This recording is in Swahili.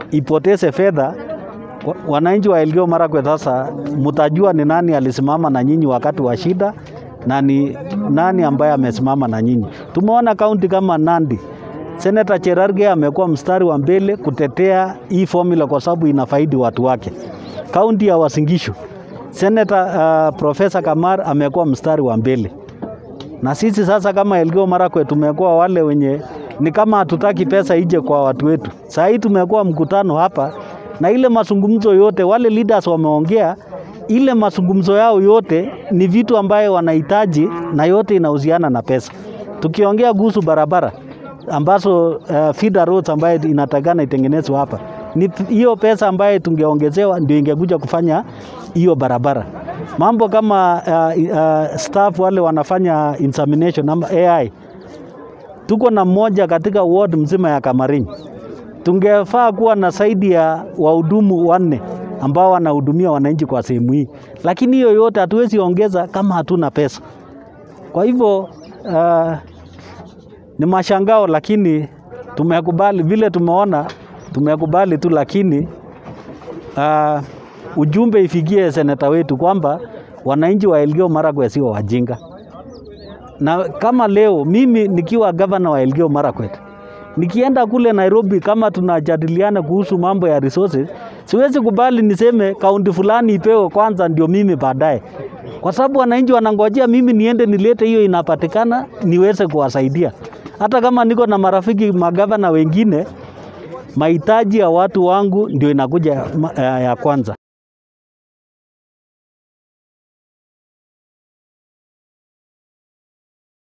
ipoteze fedha. Wa- Wananchi wa Elgeyo Marakwet sasa mtajua ni nani alisimama na nyinyi wakati wa shida na ni nani ambaye amesimama na nyinyi. Tumeona kaunti kama Nandi, Senator Cherargei amekuwa mstari wa mbele kutetea hii formula kwa sababu inafaidi watu wake. Kaunti ya Uasin Gishu, Senator uh, Profesa Kamar amekuwa mstari wa mbele na sisi sasa kama Elgeyo Marakwet tumekuwa wale wenye ni kama hatutaki pesa ije kwa watu wetu. Saa hii tumekuwa mkutano hapa na ile mazungumzo yote wale leaders wameongea, ile mazungumzo yao yote ni vitu ambayo wanahitaji na yote inahusiana na pesa. Tukiongea kuhusu barabara ambazo uh, feeder roads ambayo inatakana itengenezwe hapa, ni hiyo pesa ambayo tungeongezewa ndio ingekuja kufanya hiyo barabara mambo kama uh, uh, staff wale wanafanya insemination ama AI, tuko na mmoja katika ward mzima ya Kamarin. Tungefaa kuwa na zaidi ya wahudumu wanne ambao wanahudumia wananchi kwa sehemu hii, lakini hiyo yote hatuwezi ongeza kama hatuna pesa. Kwa hivyo uh, ni mashangao, lakini tumekubali vile tumeona, tumekubali tu, lakini uh, ujumbe ifikie seneta wetu kwamba wananchi wa Elgeyo Marakwet sio wajinga, na kama leo mimi nikiwa gavana wa Elgeyo Marakwet nikienda kule Nairobi, kama tunajadiliana kuhusu mambo ya resources, siwezi kubali niseme kaunti fulani ipewe kwanza ndio mimi baadaye, kwa sababu wananchi wanangojea mimi niende nilete hiyo inapatikana niweze kuwasaidia. Hata kama niko na marafiki magavana wengine, mahitaji ya watu wangu ndio inakuja ma- ya ya kwanza.